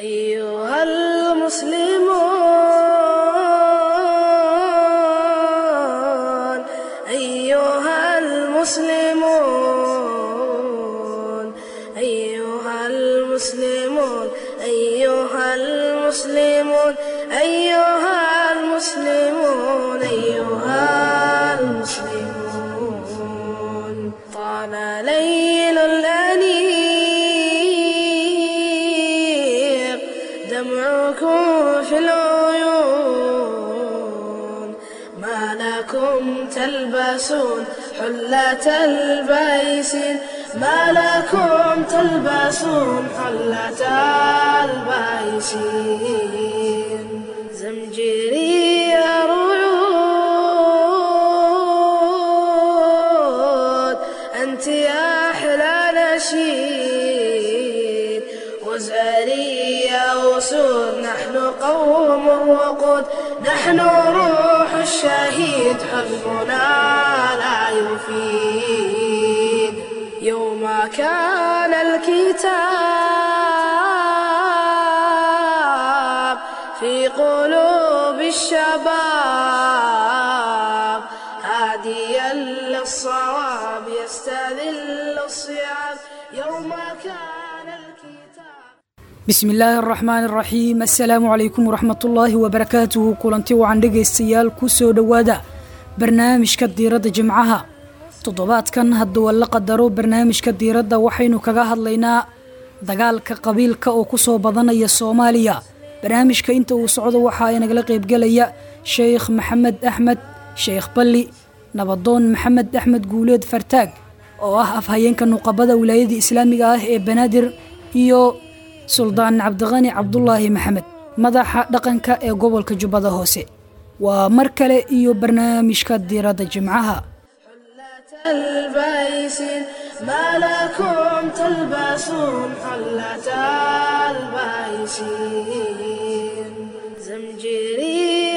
أيها المسلمون أيها المسلمون أيها المسلمون أيها المسلمون أيها المسلمون أيها المسلمون طال ليل الأنيق دمعكم في العيون ما لكم تلبسون حلة البيسين ما لكم تلبسون حلة البيسين زمجري رعود أنت يا أحلى نشيد وزاري يا أسود نحن قوم الوقود نحن روح الشهيد حزبنا لا يفيد يوم كان الكتاب في قلوب الشباب هاديا للصواب يستذل الصيام يوم كان الكتاب bismi illaahi araxmaan araxiim assalaamu calaykum waraxmatullaahi wabarakaatuhu kulanti wacan dhegaystayaal ku soo dhowaada barnaamijka diiradda jimcaha toddobaadkan hadduu la qadaro barnaamijka diiradda waxaynu kaga hadlaynaa dagaalka qabiilka oo ku soo badanaya soomaaliya barnaamijka inta uu socdo waxaa inagala qaybgelaya sheekh maxamed axmed sheekh balli nabadoon maxamed axmed guuleed fartaag oo ah afhayeenka nuqabada wilaayadii islaamiga ah ee banaadir iyo suldaan cabdiqani cabdulaahi maxamed madaxa dhaqanka ee gobolka jubbada hoose waa mar kale iyo barnaamijka diiradda jimcaha البيسين ما لكم تلبسون حلة البيسين زمجري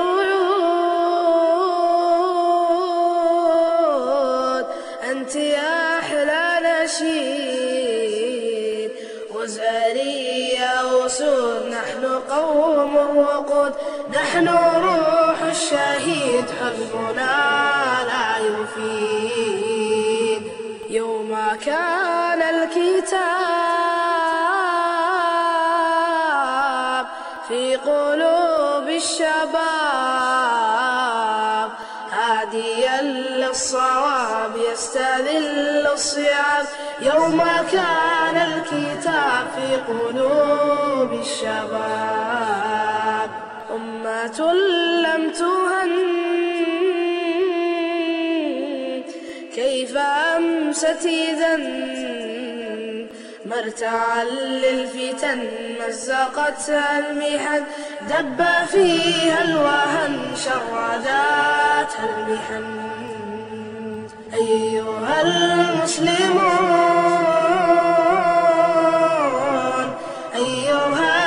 رعود أنت يا أحلى نشيد وزاري يا أسود نحن قوم الوقود نحن روح الشهيد حزبنا لا يفيد يوم كان الكتاب في قلوب الشباب هاديا للصواب يستذل الصيام يوم كان الكتاب في قلوب الشباب أمة لم تهن كيف أمست إذا مرتعا للفتن مزقتها المحن دب فيها الوهن شرداتها المحن أيها المسلمون أيها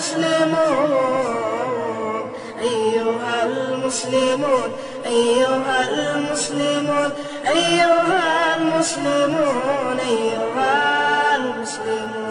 المسلمون أيها المسلمون أيها المسلمون أيها المسلمون أيها المسلمون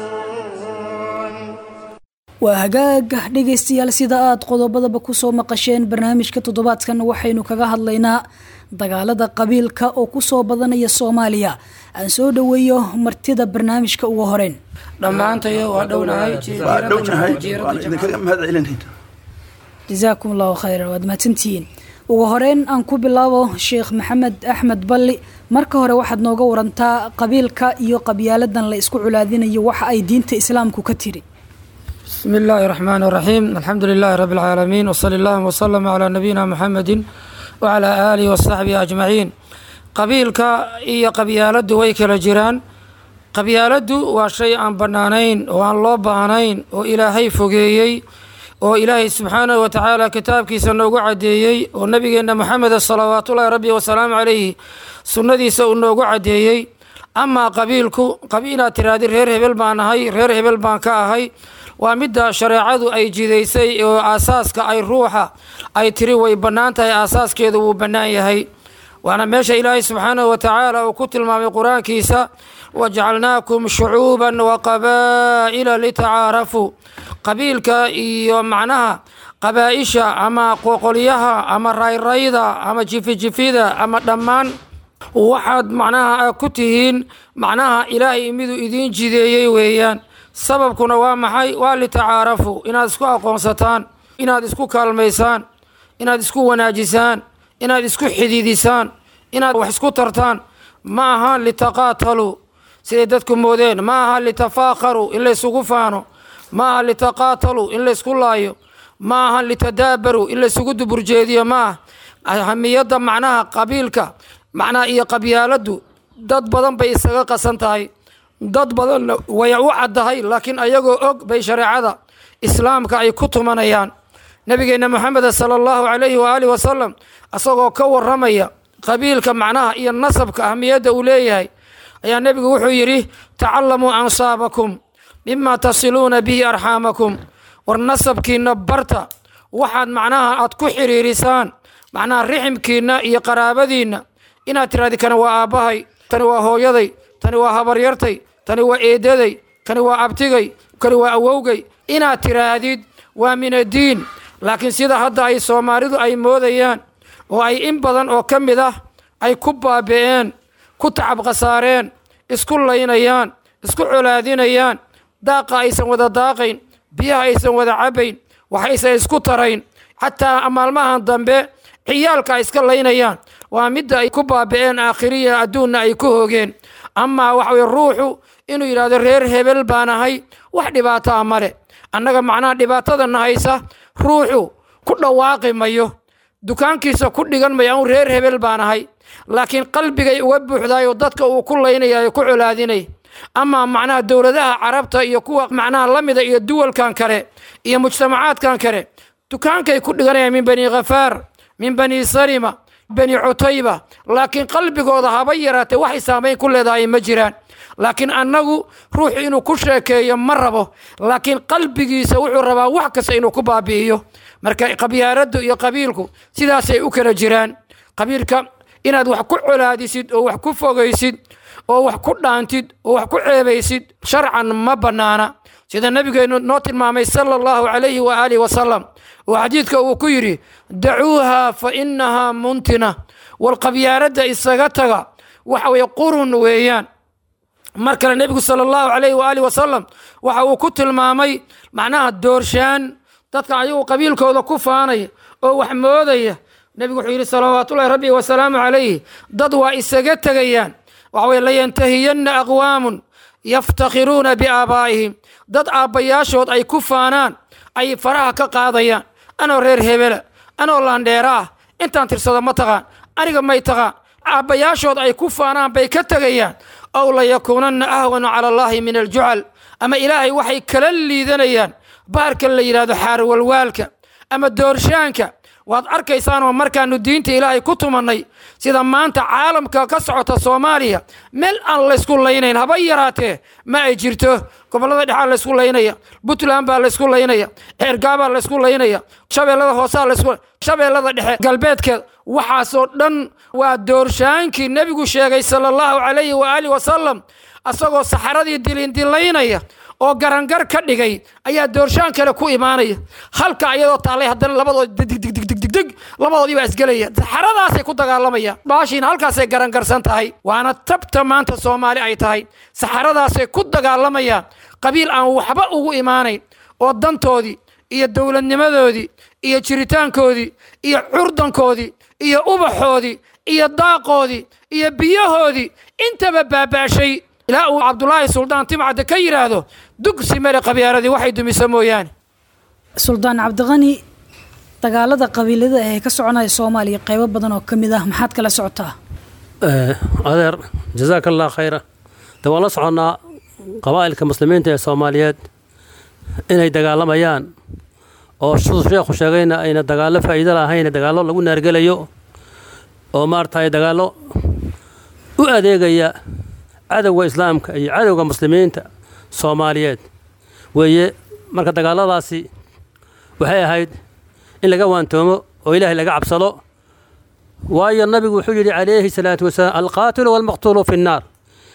waa hagaagah dhegaystayaal sida aad qodobadaba ku soo maqasheen barnaamijka toddobaadkan waxaynu kaga hadlaynaa dagaalada qabiilka oo ku soo badanaya soomaaliya aan soo dhoweeyo martida barnaamijka ugu horeyn dhammaantayo waa dhownahay waa dhownahay waan idinkaga mahad celinayna jasaakum allahu khayran waad mahadsantihiin ugu horeyn aan ku bilaabo sheekh maxamed axmed balli marka hore waxaad nooga warantaa qabiilka iyo qabyaaladan la isku culaadinayo waxa ay diinta islaamku ka tiri بسم الله الرحمن الرحيم الحمد لله رب العالمين وصلى الله وسلم على نبينا محمد وعلى آله وصحبه أجمعين قبيلك إيا قبيالد way kala jiraan qabyaaladu waa shay aan bannaanayn oo aan loo baahnayn oo ilaahay fogeeyey oo ilaahay subxaanahu wa tacaala kitaabkiisa noogu caddeeyey oo nabigeenna maxameda salawaatullaahi rabbi wasalaamu calayhi sunnadiisa uu noogu caddeeyey amaa qabiilku inaad tiraahdi reer hebel baan ahay reer hebel baan ka ahay waa midda shareecadu ay jidaysay oo aasaaska ay ruuxa ay tiri way bannaan tahay aasaaskeedu wuu bannaan yahay waana meesha ilaahay subxaanahu wa tacaala uu ku tilmaamay qur-aankiisa wajacalnaakum shucuuban waqabaa'ila litacaarafuu qabiilka iyo macnaha qabaa'isha ama qoqolyaha ama rayrayda ama jifijifida ama dhammaan waxaad macnaha ku tihiin macnaha ilaahay miduu idiin jideeyey weeyaan sababkuna waa maxay waa litacaarafuu inaad isku aqoonsataan inaad isku kaalmaysaan inaad isku wanaajisaan inaad isku xididisaan inaad wax isku tartaan ma aha litaqaataluu siday dadku moodeen ma aha litafaakharuu in laysugu faano ma aha litaqaataluu in laysku laayo ma aha litadaabaruu in laysugu duburjeediyo ma ah ahamiyadda macnaha qabiilka macnaha iyo qabyaaladdu dad badan bay isaga qasan tahay dad badanna way u caddahay laakiin ayagoo og bay shareecada islaamka ay ku tumanayaan nabigeenna moxameda sala allahu calayhi waaalih wasalam isagoo ka waramaya qabiilka macnaha iyo nasabka ahmiyadda uu leeyahay ayaa nebigu wuxuu yidhi tacalamuu ansaabakum mima tasiluuna bihi arxaamakum war nasabkiinna barta waxaad macnaha aad ku xiriirisaan macnaha riximkiinna iyo qaraabadiinna inaad tiraadi kani waa aabbahay tani waa hooyaday tani waa habaryartay tani waa eedaday kani waa abtigay kani waa awowgay inaad tiraahdid waa min addiin laakiin sida hadda ay soomaalidu ay moodayaan oo ay in badan oo ka mid ah ay ku baabi'een ku tacab khasaareen isku laynayaan isku colaadinayaan daaqa aysan wada daaqayn biyaha aysan wada cabbayn waxaysan isku tarayn xataa maalmahan dambe ciyaalka ay iska laynayaan waa midda ay ku baabi'een aakhiriya adduunna ay ku hoogeen amaa waxa weye ruuxu inuu yidhahdo reer hebel baan ahay wax dhibaataa male annaga macnaha dhibaatadana haysa ruuxu ku dhawaaqi mayo dukaankiisa ku dhigan mayo anu reer hebel baan ahay laakiin qalbigay uga buuxdaayoo dadka uu ku laynaya ku colaadinay amaa macnaha dowladaha carabta iyo kuwa macnaha la mida iyo duwalkan kale iyo mujtamacaadkan kale dukaankay ku dhiganayaan min bani khafaar min bani salima bani cutayba laakiin qalbigooda haba yaraatee waxay saamayn ku leedahay ma jiraan laakiin annagu ruuxu inuu ku sheekeeyo ma rabo laakiin qalbigiisa wuxuu rabaa wax kasta inuu ku baabi'iyo marka qabyaaladdu iyo qabiilku sidaasay u kala jiraan qabiilka inaad wax ku colaadisid oo wax ku fogaysid oo wax ku dhaantid oo wax ku ceebaysid sharcan ma bannaana sida nabigeennu noo tilmaamay sala allahu calayhi wa aalihi wasalam oo xadiidka uu ku yidhi dacuuha fa innahaa muntina walqabyaaladda isaga taga waxa weeye qurun weeyaan mar kale nebigu sala allahu calayhi waaalih wasalam waxa uu ku tilmaamay macnaha doorshaan dadka ayagu qabiilkooda ku faanaya oo wax moodaya nebigu wuxuu yidhi salawaatullahi rabbi wasalaamu calayhi dad waa isaga tegayaan waxa weye layantahiyanna aqwaamun yaftakhiruuna biaabaa'ihim dad aabbayaashood ay ku faanaan ay faraha ka qaadayaan anoo reer hebela anoo laandheera ah intaan tirsado ma taqaan aniga may taqaan aabbayaashood ay ku faanaan bay ka tegayaan ow layakuunanna ahwanu cala allaahi min aljucal ama ilaahay waxay kala liidanayaan baarka la yidhahdo xaarwalwaalka ama doorshaanka waad arkaysaanoo markaanu diinta ilaahay ku tumannay sida maanta caalamka ka socota soomaaliya meel aan laysku laynayn haba yaraatee ma ay jirto gobollada dhexaa laysku laynaya puntland baa laysku laynaya ceergaabaa laysku laynaya shabeellada hoosaa laysku shabeellada dhexe galbeedkeed waxaasoo dhan waa doorshaankii nebigu sheegay sala allahu calayhi waaalih wasalam asagoo saxaradii dilindilaynaya oo garangar ka dhigay ayaa doorshaan kale ku imaanaya halka ayadoo taallay haddana labadood digdigdigdigdig labadoodii baa isgelaya saxaradaasay ku dagaalamayaan baashiina halkaasay garangarsan tahay waana tabta maanta soomaali ay tahay saxaradaasay ku dagaalamayaan qabiil aan waxba ugu imaanayn oo dantoodii iyo dowladnimadoodii iyo jiritaankoodii iyo curdankoodii iyo ubaxoodii iyo daaqoodii iyo biyahoodii intaba baaba'shay ilaa uu cabdulaahi suldaan timcadde ka yidhaahdo dugsi male qabyaaladii waxay dumisa mooyaane suldaan cabdiqani dagaalada qabiilada ee ka soconaya soomaaliya qaybo badan oo ka mid ah maxaad kala socotaa adeer jazaaka allah khayra de waan la soconnaa qabaa'ilka muslimiinta ee soomaaliyeed inay dagaalamayaan oo siduu sheekhu sheegayna ayna dagaallo faa'iido lahayn dagaallo lagu naargelayo oo maaragtay dagaallo u adeegaya cadowga islaamka iyo cadowga muslimiinta soomaaliyeed weeye marka dagaalladaasi waxay ahayd in laga waantoomo oo ilaahay laga cabsado waayo nabigu wuxuu yidhi calayhi salaatu wasalaam alqaatilu waalmaqtuulu fi nnaar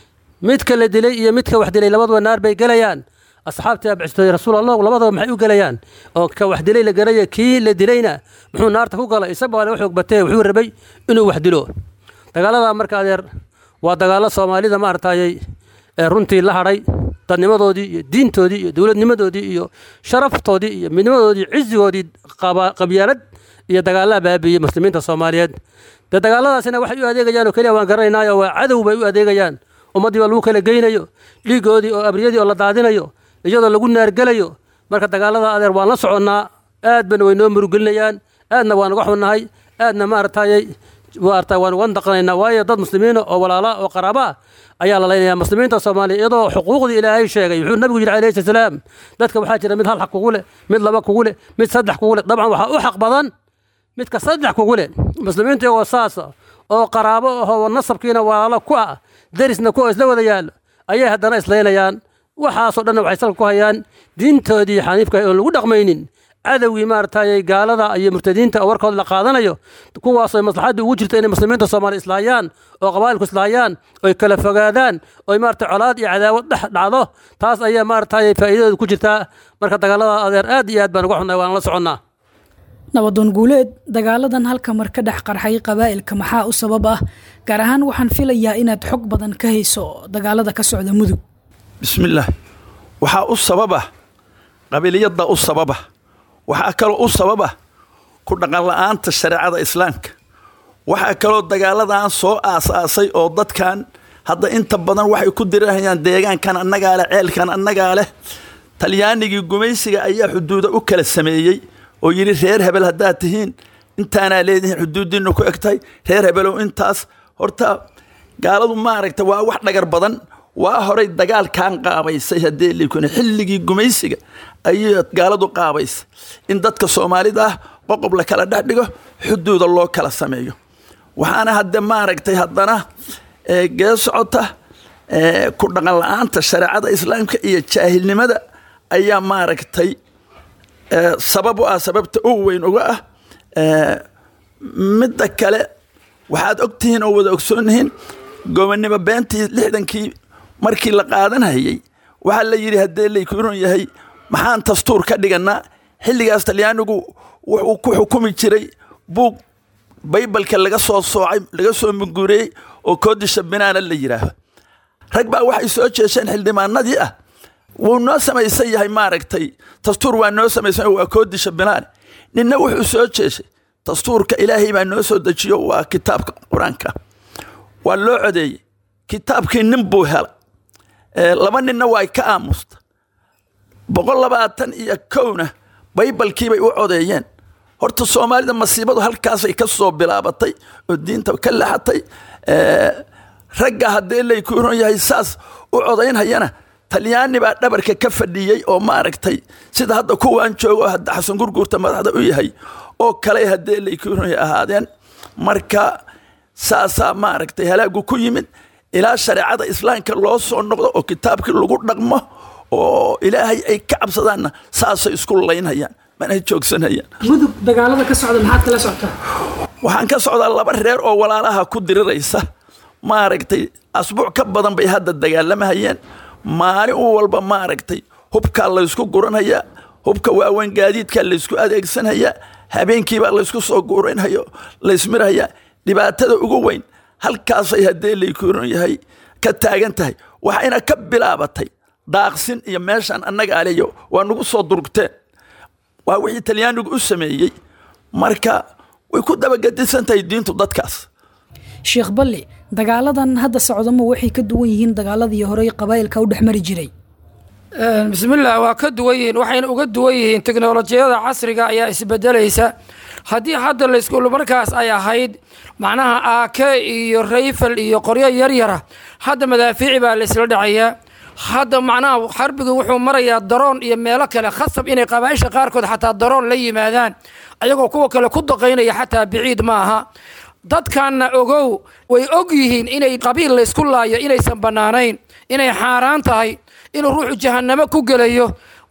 midka la dilay iyo midka wax dilay labaduba naar bay gelayaan asxaabtii abcistay rasuul allah labadaba maxay u gelayaan oo ka wax dilay la garaya kii la dilayna muxuu naarta ku galay isaga waa laga xoog batee wuxuu rabay inuu wax dilo dagaaladaa marka adeer waa dagaallo soomaalida maaragtayay ee runtii la hadhay dadnimadoodii iyo diintoodii iyo dowladnimadoodii iyo sharaftoodii iyo midnimadoodii cizigoodii qabyaalad iyo dagaallaa baabiiyey muslimiinta soomaaliyeed dee dagaalladaasina waxay u adeegayaan oo keliya waan garanaynaayo waa cadow bay u adeegayaan ummaddii baa lagu kala geynayo dhiigoodii oo abriyadii oo la daadinayo iyadoo lagu naargelayo marka dagaallada adeer waan la soconnaa aad bana way noo murugelinayaan aadna waan uga xunnahay aadna maaragtayay maarata waan uga daqanaynaa waayo dad muslimiina oo walaala oo qaraaba ah ayaa la leynaya muslimiinta soomaaliya iyadoo xuquuqdii ilaahay sheegay wuxuu nabigu yidhi alayhi salaam dadka waxaa jira mid hal xaq kugu leh mid laba kugu leh mid saddex kugu leh dabcan waxaa u xaq badan midka saddex kugu leh muslimiinta iyagoo saasa oo qaraabo ahoo nasabkiina walaalo ku ah darisna ku isla wada yaallo ayay haddana islaynayaan waxaasoo dhanna waxay salka ku hayaan diintoodii xaniifka oon lagu dhaqmaynin cadowgii maaragtay gaalada iyo murtadiinta oo warkooda la qaadanayo kuwaasoo maslaxadda ugu jirta inay muslimiinta soomaaliya islaayaan oo qabaa'ilku islaayaan oy kala fogaadaan oy maarata colaad iyo cadaawad dhex dhacdo taas ayaa maaragtay faa'iidadooda ku jirtaa marka dagaalada adeer aad iyo aad baan uga xunnay waan la soconnaa nabadoon guuleed dagaaladan halka mar ka dhex qarxay qabaa'ilka maxaa u sabab ah gaar ahaan waxaan filayaa inaad xog badan ka hayso dagaalada ka socda mudug bismillaah waxaa u sababa qabiliyadda u sababa waxaa kaloo u sababa ku dhaqanla'aanta shareecada islaamka waxaa kaloo dagaaladan soo aasaasay oo dadkan hadda inta badan waxay ku dirahayaan deegaankan annagaa leh ceelkan annagaa leh talyaanigii gumaysiga ayaa xuduuda u kala sameeyey oo yidhi reer hebel haddaad tihiin intaanaa leedihiin xuduuddiinna ku eg tahay reer hebelow intaas horta gaaladu maaragta waa wax dhagar badan waa horay dagaalkan qaabaysay haddee likuna xilligii gumaysiga ayay gaaladu qaabaysay in dadka soomaalida ah qoqob la kala dhex dhigo xuduuda loo kala sameeyo waxaana hadde maaragtay haddana gee socota ku dhaqan la-aanta shareecada islaamka iyo jaahilnimada ayaa maaragtay sabab u ah sababta ugu weyn uga ah midda kale waxaad ogtihiin oo wada ogsoonnihiin gobonnimo beentii lixdankii markii la qaadanhayay waxaa la yidhi haddee laykuron yahay maxaan dastuur ka dhiganaa xilligaas talyaanigu wuxuu ku xukumi jiray buug baybalka laga soo soocay laga soo munguuriyey oo koodisha binaana la yidhaaho rag baa waxay soo jeesheen xildhibaanadii ah wuu noo samaysan yahay maaragtay dastuur waa noo samaysan waa koodisha binaan ninna wuxuu soo jeeshay dastuurka ilaahay baa noo soo dejiyo waa kitaabka qur-aanka waa loo codeeyey kitaabkii nin buu helay laba ninna waa ka aamusta boqol labaatan iyo kowna baybalkiibay u codeeyeen horta soomaalida masiibadu halkaasay ka soo bilaabatay oo diinta ka laxatay ragga haddee laykuuron yahay saas u codaynhayana talyaani baa dhabarka ka fadhiyey oo maaragtay sida hadda kuwaan joogo hadda xasan gurguurta madaxda u yahay oo kale haddee laykuuron yahay ahaadeen marka saasaa maaragtay halaagu ku yimid ilaa shareecada islaamka loo soo noqdo oo kitaabkii lagu dhaqmo oo ilaahay ay ka cabsadaanna saasay isku laynhayaan mana joogsanayaan mudug dagaalada ka socda maxaad kala socotaa waxaan ka socdaa laba reer oo walaalaha ku diriraysa maaragtay asbuuc ka badan bay hadda dagaalamahayeen maalin u walba maaragtay hubkaa laysku guranhayaa hubka waaweyn gaadiidkaa laysku adeegsanhayaa habeenkiibaa laysku soo guranhayo laysmirhayaa dhibaatada ugu weyn halkaasay haddee laykuuran yahay ka taagan tahay waxayna ka bilaabatay daaqsin iyo meeshaan annaga aleyo waa nagu soo durugteen waa wixii talyaanigu u sameeyey marka way ku dabagedisan tahay diintu dadkaas sheekh balli dagaaladan hadda socdama waxay ka duwan yihiin dagaaladii horey qabaa'ilka u dhex mari jiray bismillaah waa ka duwan yihiin waxayna uga duwan yihiin teknolojiyada casriga ayaa isbedelaysa haddii hadda laysku markaas ay ahayd macnaha aake iyo rayfal iyo qoryo yaryara hadda madaafiici baa laysla dhacayaa hadda macnaha xarbigi wuxuu marayaa daroon iyo meelo kale khasab inay qabaaisha qaarkood xataa daroon la yimaadaan ayagoo kuwa kale ku daqaynaya xataa biciid ma aha dadkanna ogow way og yihiin inay qabiil laysku laayo inaysan bannaanayn inay xaaraan tahay inuu ruuxu jahannamo ku gelayo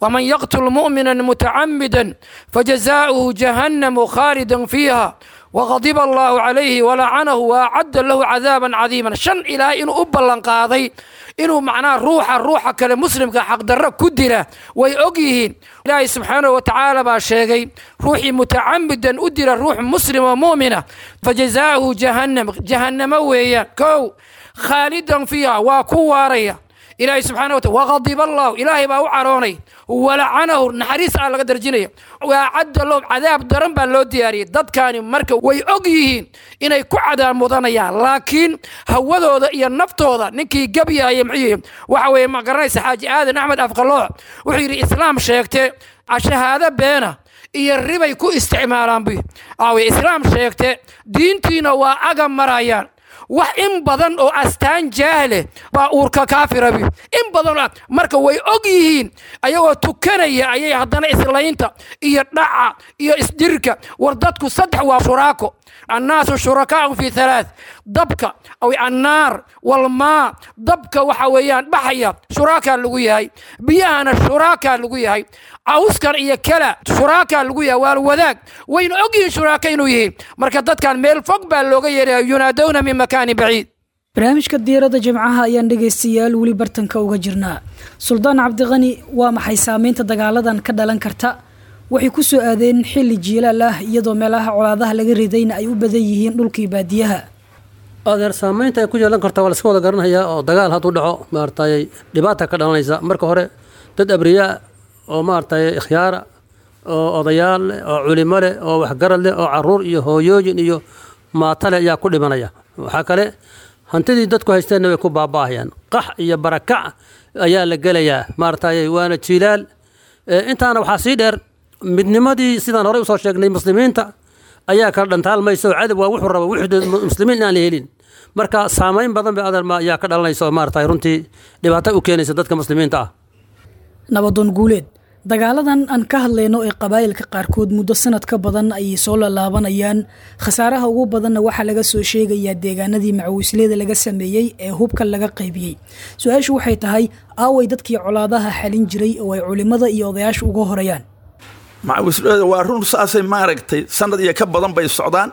waman yaqtul mu'mina mutacamida fajazaؤuhu jahannamu khaalidan fiiha waqadiba allahu calayhi walacanahu waacadda lahu cadaaban cadiiman shan ilaahay inuu u ballanqaaday inuu macnaha ruuxa ruuxa kale muslimka xaqdarro ku dila way og yihiin ilaahay subxaanahu watacaala baa sheegay ruuxii mutacamidan u dila ruux muslim oo mu'mina fajazaa'uhu jahannam jahannamo weeyaan kow khaalidan fiiha waa ku waaraya ilaahay subxana wataala waqadiba allahu ilaahay baa u caroonay walacanahu naxariis aa laga darjinaya waacadda lahu cadaab daran baa loo diyaariyey dadkaani marka way og yihiin inay ku cadaab mudanayaan laakiin hawadooda iyo naftooda ninkii gabyahaya muxuu waxa weeye ma garanaysa xaaji aadan axmed afqalooc wuxuu yidhi islaam sheegte shahaado beena iyo ribay ku isticmaalaan bu awe islaam sheegte diintiina waa aga marayaan wax in badan oo astaan jaahle baa uurka kaafirabi in badan marka way og yihiin ayagoo tukanaya ayay haddana islaynta iyo dhaca iyo isdirka war dadku saddex waa shuraako annaasu shurakaau fi halaath dabka aw annaar walmaa dabka waxa weeyaan baxaya shuraakaa lagu yahay biyahana shuraakaa lagu yahay cawskan iyo kala shuraakaa lagu yahay waa wadaag wayna ogyihiin shuraaka inuu yihiin marka dadkan meel fog baa looga yeeraya yunaadowna min makaanin baciid barnaamijka diiradda jimcaha ayaan dhegaystayaal weli bartanka uga jirnaa suldaan cabdiqani waa maxay saameynta dagaaladan ka dhalan karta waxay ku soo aadeen xilli jiilaal ah iyadoo meelaha colaadaha laga ridayna ay u badan yihiin dhulkii baadiyaha adeer saamaynta ay ku yeelan karta waa laska wada garanayaa oo dagaal hadduu dhaco maaragtay dhibaata ka dhalanaysa marka hore dad abriyaa oo maaragtay ikhyaara oo odayaal leh oo culimo leh oo waxgarad leh oo caruur iyo hooyooyin iyo maatale ayaa ku dhimanaya waxaa kale hantidii dadku haysteenna way ku baaba'ahayaan qax iyo barakac ayaa la gelayaa maaragtay waana jiilaal intaana waxaa sii dheer midnimadii sidaan horey usoo sheegnay muslimiinta ayaa kala dhantaalmaysa oo cadab waa wuxuu raba wuxuu muslimiin inaan la helin marka saamayn badan bay adeer ayaa ka dhalanaysa oo maaragtay runtii dhibaato u keenaysa dadka muslimiinta ah nabadoon guuleed dagaaladan aan ka hadlayno ee qabaa'ilka qaarkood muddo sanad ka badan ayay soo lalaabanayaan khasaaraha ugu badanna waxaa laga soo sheegayaa deegaanadii macawisleyda laga sameeyey ee hubka laga qaybiyey su-aashu waxay tahay aaway dadkii colaadaha xalin jiray oo ay culimmada iyo odayaashu uga horayaan macawisleyda waa run saasay maaragtay sanad iyo ka badan bay socdaan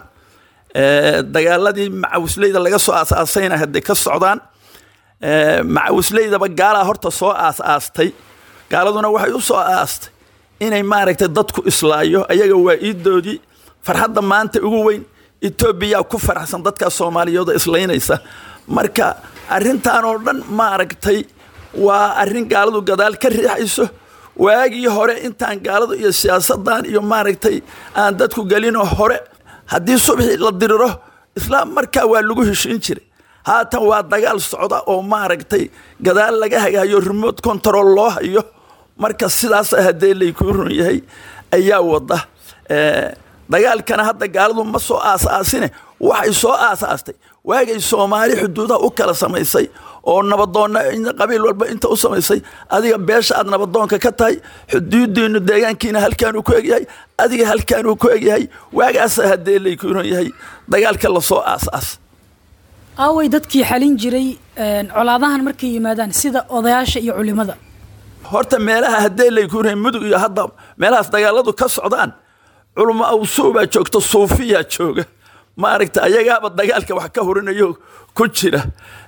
dagaaladii macawisleyda laga soo aasaasayna hadday ka socdaan macawisleydaba gaalaa horta soo aasaastay gaaladuna waxay u soo aastay inay maaragtay dadku islaayo ayaga waa iidoodii farxadda maanta ugu weyn etoobiyaa ku faraxsan dadkaa soomaaliyeedoo islaynaysa marka arrintan oo dhan maaragtay waa arrin gaaladu gadaal ka riixayso waagii hore intaan gaaladu iyo siyaasadan iyo maaragtay aan dadku gelinoo hore haddii subxii la diriro islaam markaa waa lagu heshiin jiray haatan waa dagaal socda oo maaragtay gadaal laga hagaayo remote control loo hayo marka sidaas haddee laykuu run yahay ayaa wada dagaalkana hadda gaaladu ma soo aasaasine waxay soo aasaastay waagay soomaali xuduudaha u kala samaysay oo nabadoonna qabiil walba inta u samaysay adiga beesha aad nabadoonka ka tahay xuduudiinu deegaankiina halkaanuu ku egyahay adiga halkaanuu ku egyahay waagaasa haddee laykuu run yahay dagaalka lasoo aasaas aaway dadkii xalin jiray colaadahan markay yimaadaan sida odayaasha iyo culimada horta meelaha haddee laykuna mudug iyo hadda meelahaas dagaaladu ka socdaan culmo awsuubaa joogta suufiyaa jooga maaragta ayagaaba dagaalka wax ka horinayo ku jira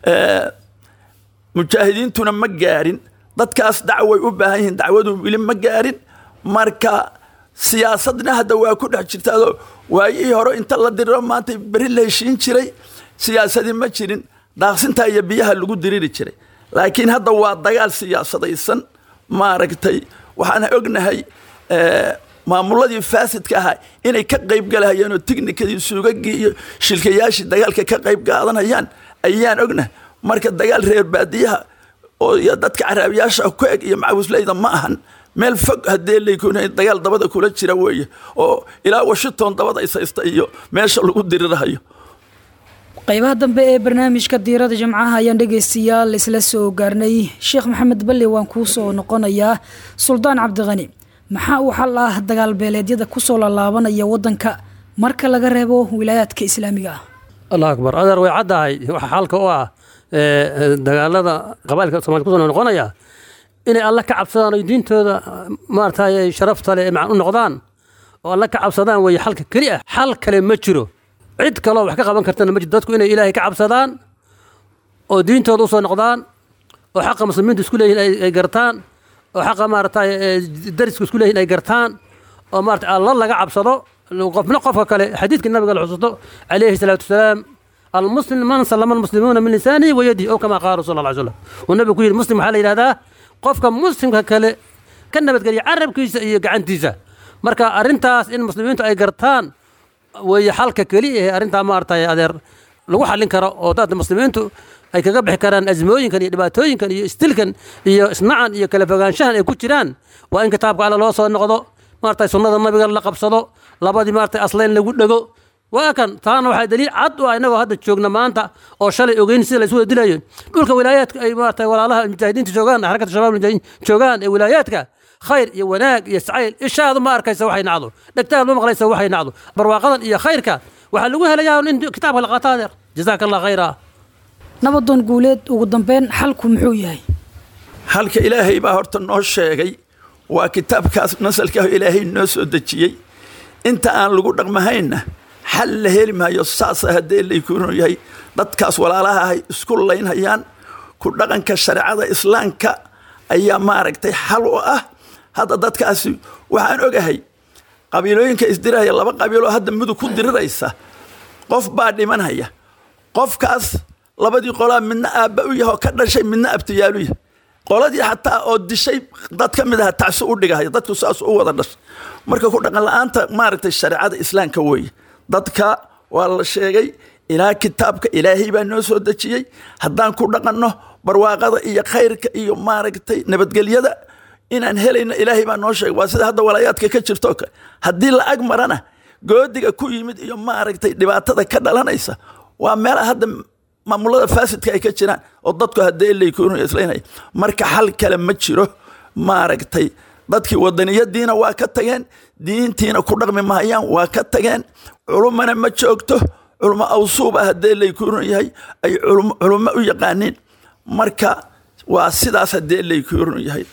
mujaahidiintuna ma gaarin dadkaas dacway u baahan yihiin dacwadu weli ma gaarin marka siyaasadna hadda waa ku dhex jirtaadoo waayihii hore inta la diriro maanta beri la heshiin jiray siyaasadii ma jirin daaqsintaa iyo biyaha lagu diriri jiray laakiin hadda waa dagaal siyaasadaysan maaragtay waxaan ognahay maamuladii faasidka ahaa inay ka qayb galahayaan oo tignikadii suugagii iyo shilkayaashii dagaalka ka qayb qaadanayaan ayaan ognahay marka dagaal reer baadiyaha oo iyo dadka caraabiyaasha ku eg iyo macawisleyda ma ahan meel fog haddee laykuna dagaal dabada kula jira weeye oo ilaa washington dabada ishaysta iyo meesha lagu dirirahayo qaybaha dambe ee barnaamijka diirada jimcaha ayaan dhegaystayaal isla soo gaarnay sheekh maxamed balle waan kuu soo noqonayaa suldaan cabdiqani maxaa uu xal ah dagaal beeleedyada kusoo lalaabanaya wadanka marka laga reebo wilaayaadka islaamiga ah allah akbar adeer way caddahay waxa xalka u ah dagaalada qabailka somalida kusoo noqonaya inay alla ka cabsadaan oy diintooda maaragtay sharafta leh macan u noqdaan oo alla ka cabsadaan weeye xalka keli ah xal kale ma jiro cid kaloo wax ka qaban kartana ma jiro dadku inay ilaahay ka cabsadaan oo diintooda usoo noqdaan oo xaqa muslimiintu isku leeyihin ay gartaan oo xaqa maaragtay darisku isku leeyihin ay gartaan oo maarata alla laga cabsado qofna qofka kale xadiidka nabiga la xusuusto calayhi salaatu wasalaam almuslim man sallama almuslimuuna min lisaanihi wa yadihi ow kama qaala rasul alla slam uu nabigu ku yidhi muslim waxaa la yidhahdaa qofka muslimka kale ka nabadgeliya carabkiisa iyo gacantiisa marka arrintaas in muslimiintu ay gartaan weeye xalka keli ee arrintaa maaragtay adeer lagu xallin karo oo dadka muslimiintu ay kaga bixi karaan azmooyinkan iyo dhibaatooyinkan iyo istilkan iyo isnacan iyo kala fogaanshahan ay ku jiraan waa in kitaabka alle loo soo noqdo maaragtay sunnada nabiga la qabsado labadii maaragtay aslayn lagu dhego waa kan taana waxaa daliil cad u ah innagoo hadda joogna maanta oo shalay ogeyn sida la isu wada dilayo dhulka wilaayaadka ay maaragtay walaalaha mujaahidiinta joogaan xarakata shabaab mujaahidiin joogaan ee wilaayaadka khayr iyo wanaag iyo sacayl ishaadu ma arkaysa waxay nacdo dhegtaadu ma maqlaysa waxay nacdo barwaaqadan iyo khayrka waxaa lagu helayaa in kitaabka la qaato adeer jazaaka allah khayra nabadoon guuleed ugu dambeyn xalku muxuu yahay halka ilaahay baa horta noo sheegay waa kitaabkaas nasalka ilaahay noo soo dejiyey inta aan lagu dhaqmahaynna xal la heli maayo saasa haddee laykunu yahay dadkaas walaalaha ahay isku laynhayaan ku dhaqanka shareecada islaamka ayaa maaragtay xal u ah hadda dadkaasi waxaan ogahay qabiilooyinka isdiraya laba qabiiloo hadda mudug ku diriraysa qof baa dhimanhaya qofkaas labadii qolaa midna aabba u yahay oo ka dhashay midna abtiyaalu yahay qoladii xataa oo dishay dad ka mid aha tacsi u dhigahaya dadku saas u wada dhashay marka ku dhaqan la-aanta maaragtay shareecada islaamka weeye dadka waa la sheegay ilaa kitaabka ilaahay baa noo soo dejiyey haddaan ku dhaqanno barwaaqada iyo khayrka iyo maaragtay nabadgelyada inaan helayno ilaahay baa noo sheegay waa sida hadda walaayaadka ka jirto kale haddii la ag marana goodiga ku yimid iyo maaragtay dhibaatada ka dhalanaysa waa meelaha hadda maamulada faasidka ay ka jiraan oo dadku haddee laykunu islaynaya marka xal kale ma jiro maaragtay dadkii wadaniyadiina waa ka tageen diintiina ku dhaqmi mahayaan waa ka tageen culumana ma joogto culmo awsuuba haddee laykunu yahay ay culummo u yaqaaniin marka waa sidaas haddee laykunu yahay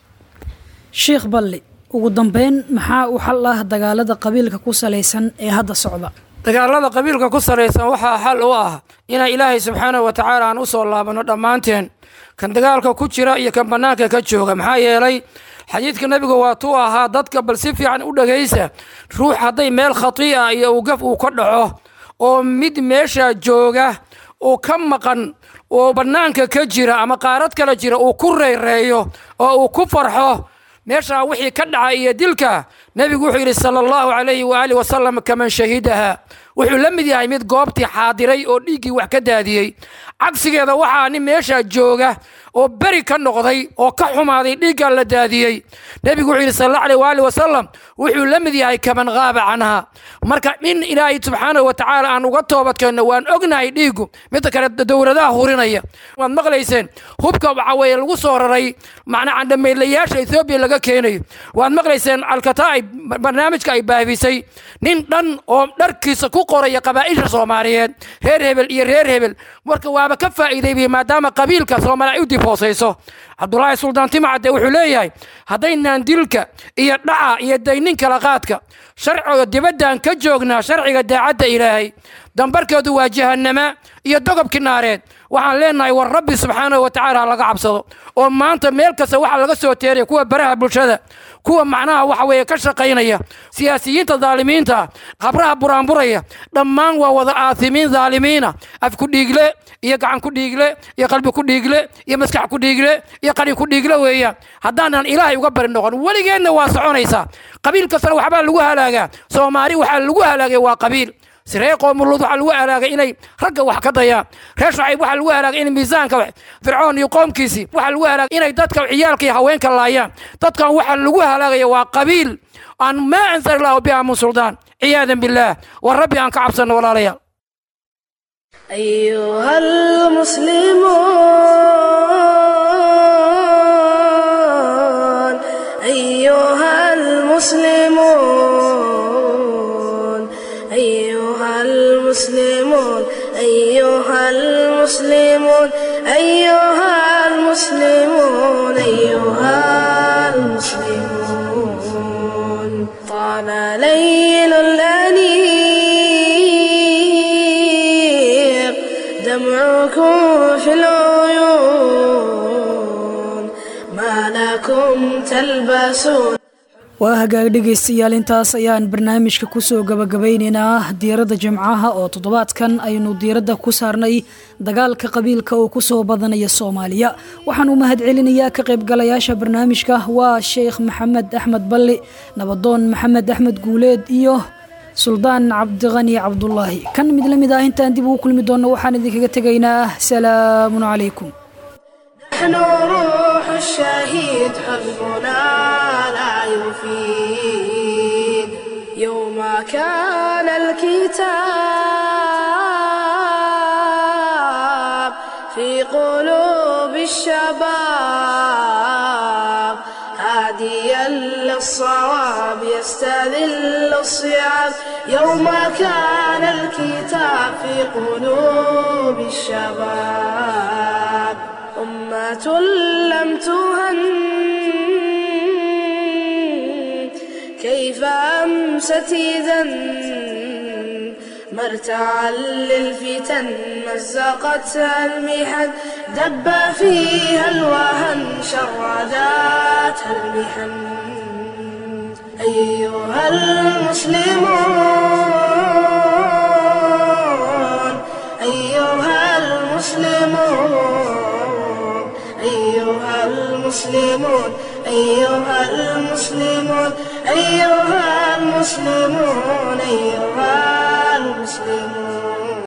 sheekh balli ugu dambeyn maxaa u xal ah dagaalada qabiilka ku salaysan ee hadda socda dagaalada qabiilka ku salaysan waxaa xal u ah inaan ilaahay subxaanahu wa tacaala aan u soo laabanno dhammaanteen kan dagaalka ku jira iyo kan bannaanka ka jooga maxaa yeelay xadiidka nebigu waa tuu ahaa dadka bal si fiican u dhagaysa ruux hadday meel khatii'a iyo uu gaf uu ka dhaco oo mid meesha jooga oo ka maqan oo bannaanka ka jira ama qaarad kale jira uu ku reereeyo oo uu ku farxo meeshaa wixii ka dhaca iyo dilka nebigu wuxuu yidhi sala allahu calayhi waaalih wasalam kaman shahidaha wuxuu la mid yahay mid goobtii xaadiray oo dhiiggii wax ka daadiyey cagsigeeda waxaa nin meeshaa jooga oo beri ka noqday oo ka xumaaday dhiiggaa la daadiyey nebigu wuxuu yidhi sal allahu alayh waali wasalam wuxuu la mid yahay kaman qaaba canha marka in ilaahay subxaanahu wa tacaala aan uga toobadkeenno waan ognahay dhiiggu midda kale dowladaha hurinaya waad maqlayseen hubka waxaa weeye lagu soo raray macnaa candhamaydlayaasha ethoobiya laga keenayo waad maqlayseen alkataa ay barnaamijka ay baahibisay nin dhan oo dharkiisa ku qoraya qabaa'isha soomaaliyeed reer hebel iyo reer hebel marka waaba ka faa'iideybiyey maadaama qabiilka soomaali ay u dib hoosayso cabdulaahi suldaan timacade wuxuu leeyahay haddaynaan dilka iyo dhaca iyo daynin kala qaadka sharciga dibaddan ka joognaa sharciga daacadda ilaahay dambarkeedu waa jahannama iyo dogobki naareed waxaan leenahay war rabbi subxaanahu wa tacaala ha laga cabsado oo maanta meel kasta waxaa laga soo teeraya kuwa baraha bulshada kuwa macnaha waxa weeye ka shaqaynaya siyaasiyiinta daalimiinta qabraha buraanburaya dhammaan waa wada aasimiin daalimiina af ku dhiigle iyo gacan ku dhiigle iyo qalbi ku dhiigle iyo maskax ku dhiigle iyo qari ku dhiigle weeyaan haddaanan ilaahay uga bari noqon weligeenna waa soconaysaa qabiil kastana waxbaa lagu halaagaa soomaali waxaa lagu halaagay waa qabiil siree qoomuluud waxaa lagu halaagay inay ragga wax ka dayaan reer shacayb waxaa lagu halaagay in miisaanka fircoon iyo qoomkiisii waxaa lagu halaagay inay dadka ciyaalka iyo haweenka laayaan dadkan waxaa lagu halaagaya waa qabiil aan maa anzala allahu biha min suldaan ciyaadan billaah war rabbi aan ka cabsanno walaalayaal أيها المسلمون أيها المسلمون أيها المسلمون أيها المسلمون أيها المسلمون المسلمون أيها المسلمون طال ليل الأنيق دمعكم في العيون ما لكم تلبسون waa hagaag dhegaystayaal intaas ayaan barnaamijka kusoo gabagabaynaynaa diiradda jimcaha oo toddobaadkan aynu diiradda ku saarnay dagaalka qabiilka oo kusoo badanaya soomaaliya waxaan u mahad celinayaa ka qaybgalayaasha barnaamijka waa sheekh maxamed axmed balli nabadoon maxamed axmed guuleed iyo suldaan cabdiqani cabdulaahi kan mid la mid ah intaan dib ugu kulmi doonno waxaan idinkaga tegaynaa salaamun calaykum نحن روح الشهيد حزبنا لا يفيد يوم كان الكتاب في قلوب الشباب هاديا للصواب يستذل الصعاب يوم كان الكتاب في قلوب الشباب أمة لم تهن كيف أمست إذا مرتعا للفتن مزقتها المحن دب فيها الوهن شرداتها المحن أيها المسلمون أيها المسلمون أيها المسلمون أيها المسلمون أيها المسلمون أيها المسلمون